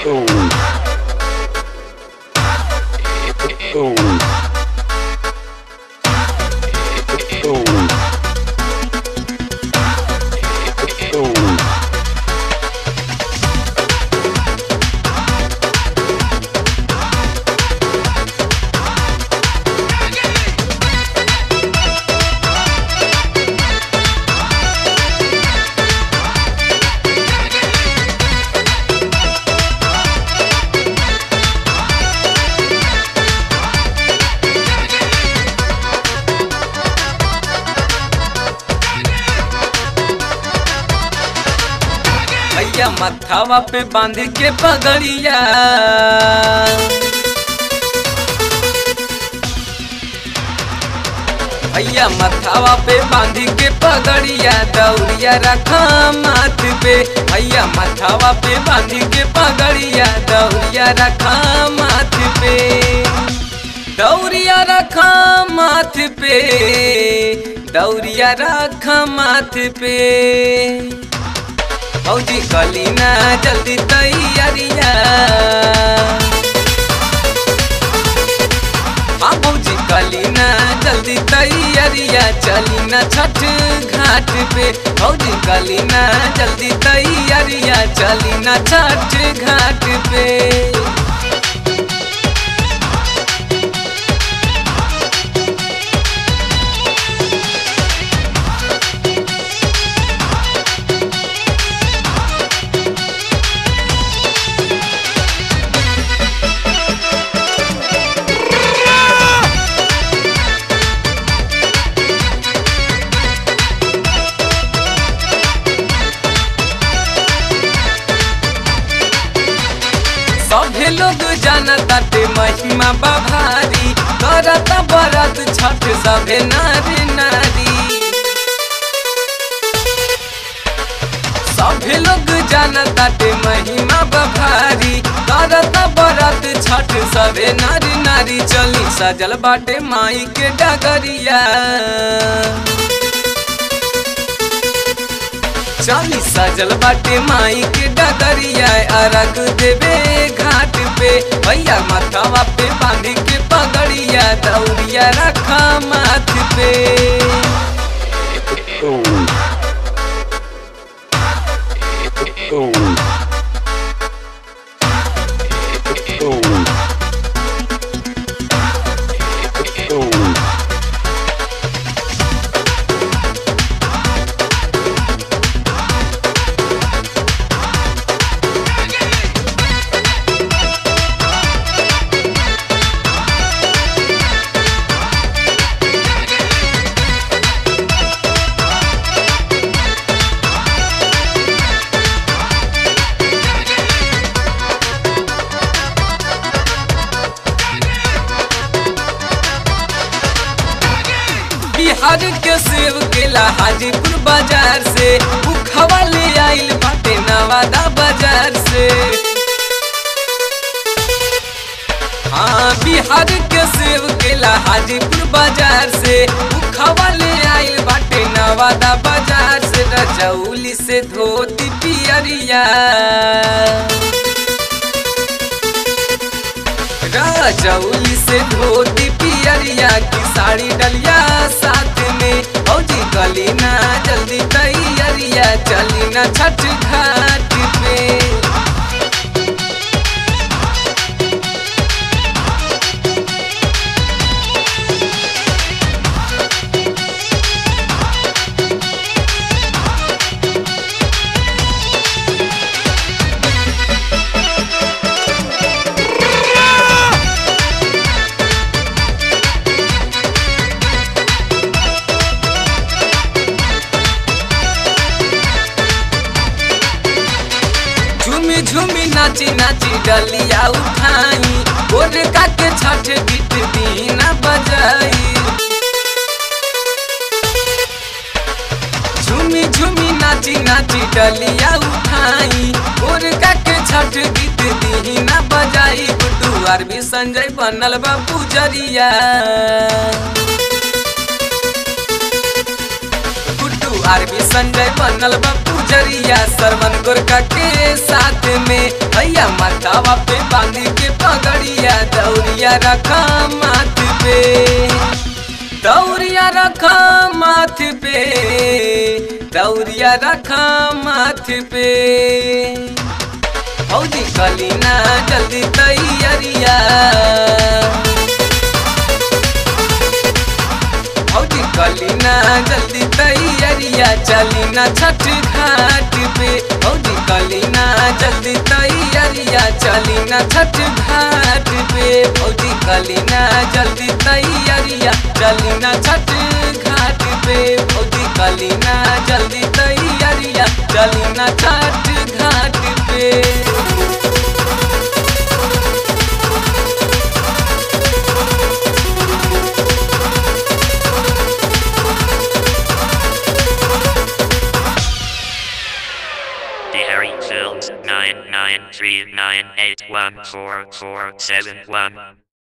भैया मथावा पे बांध के पगड़िया भैया मथावा पे बांध के पगड़िया दौड़िया रखा माथ पे भैया मथावा पे बांध के पगड़िया दौड़िया रखा माथ पे दौड़िया रखा माथ पे दौड़िया रखा माथ पे फौजी कलीना जल्दी तैयारिया हाँ फौजी कलीना जल्दी तैयारिया चली ना छठ घाट पे फौजी कलीना जल्दी तैयारिया चली ना छठ घाट पे सभे लोग जानताटे महिमा बभारी करत बरत छठ सभे नारी नारी सभे लोग जानताटे महिमा बभारी करत बरत छठ सभे नारी नारी चली सजल बाटे माई के डगरिया चाली सजल बाटे माई के डगरिया अरग देवे घाट पे भैया माथावा पे बांधी के पगड़िया दौड़िया रखा माथ पे बिहार के सेव केला हाजीपुर बाजार से उखवा ले आइल बाटे नवादा बाजार से हाँ बिहार के सेव केला हाजीपुर बाजार से उखवा ले आइल बाटे नवादा बाजार से रजौली से धोती पियरिया राजौली से धोती पियरिया की साड़ी डलिया साथ में फौजी कलीना जल्दी तैयारिया चली ना छठ घाट पे झूमी झूमी नाची नाची डलिया उठाई गोर के छठ गीत दीना बजाई झूमी झूमी नाची नाची डलिया उठाई गोर के छठ गीत दीना बजाई गुड्डू आर भी संजय बनल बा पुजरिया गुड्डू आरबी संजय बनल बा पुजरिया सरवन गोरका के साथ में भैया माथावा पे बांधी के पगड़िया दौरिया रखा माथ पे दौरिया रखा माथ पे दौरिया रखा माथ पे फौजी कलीना जल्दी तैयारिया फौजी कलीना जल्दी तैयारिया चलीना छठ घाट पे फौजी कलीना जल्दी तैयारिया चलीना छठ घाट पे फौजी कलीना जल्दी तैयारिया चलीना छठ घाट पे फौजी कलीना जल्दी तैयारिया चलीना छठ घाट पे Dairy Films nine nine three nine eight one four four seven one.